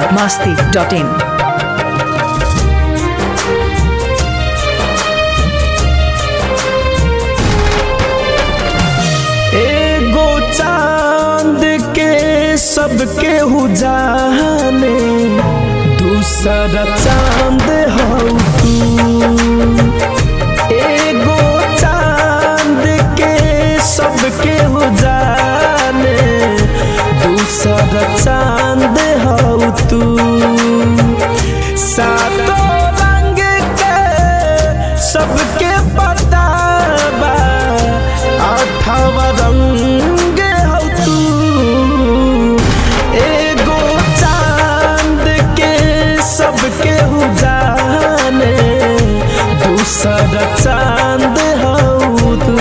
biharmasti.in एगो चांद के सबके हु जाने दूसरा चांद हो तू एगो चांद के सबके हु जाने दूसरा चांद हो तू सातों रंग के सबके पता बा आठवा रंग हो तू एगो चांद के सबके हु जाने दूसरा चांद हो तू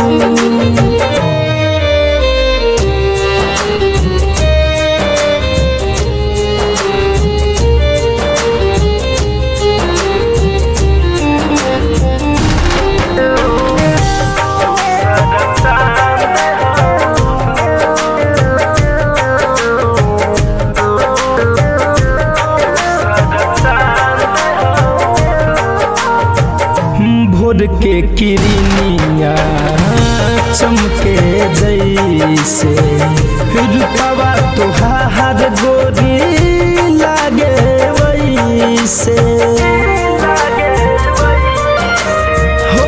भोर के किरनिया चमके जैसे रूपवा तुहार गोरी लागे वैसे हो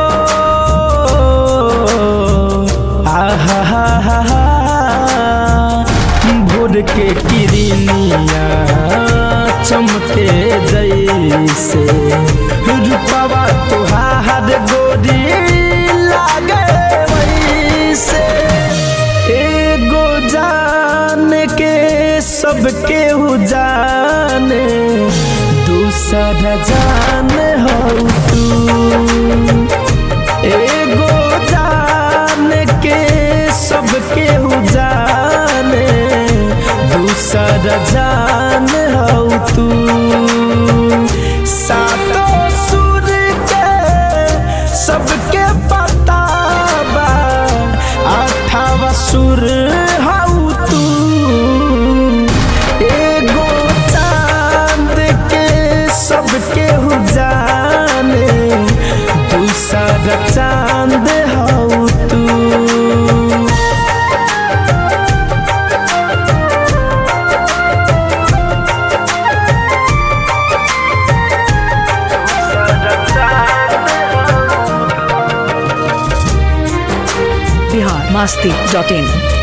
आहा हा हा हा भोर के किरनिया चमके जैसे रूपवा तुहार गोरी लागे वैसे एगो जान के सबके हु जाने दूसरा जान हो तू एगो जान के सबके हु जाने दूसरा जान हो तू सातों सुर के सबके पता बा आठवा सुर हऊ तू एगो चांद के सबके हु जाने दूसरा चांद हऊ तू biharmasti.in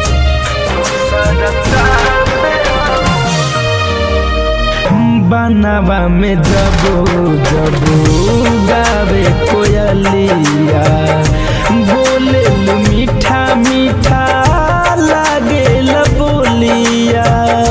बनवा में जबो जबो गावे कोयलिया बोले लू मीठा मीठा लागे बोलिया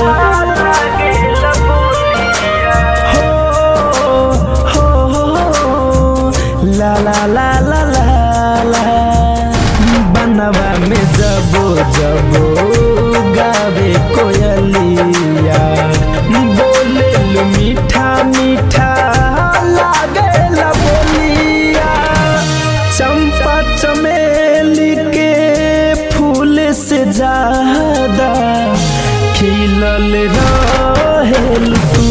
हो हो हो ला ला ला ला ला ला बनवा में जबो जबो गावे कोयलिया बोले लू मीठा मीठा लागे बोलिया चंपा चमेली के फूल से ज्यादा खिलल रहेल तू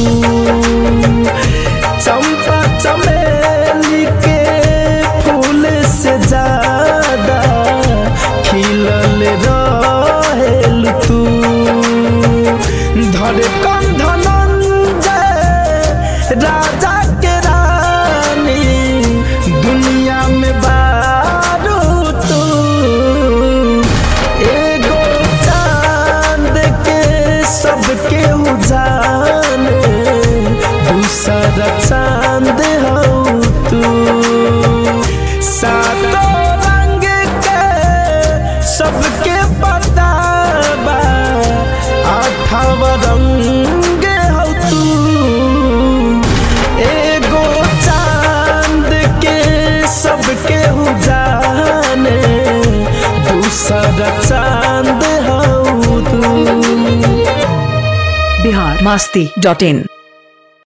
चंपा चमेली के फूल से ज्यादा खिलल रहेल तू धरे कंधनंजय राजा के रानी दुनिया में बारू तू एगो चांद के सबके हु जाने दूसरा चांद हो तू सातों रंग के सबके पता बा आठवा रंग हो तू एगो चांद के सबके हु जाने दूसरा चांद हो तू biharmasti.in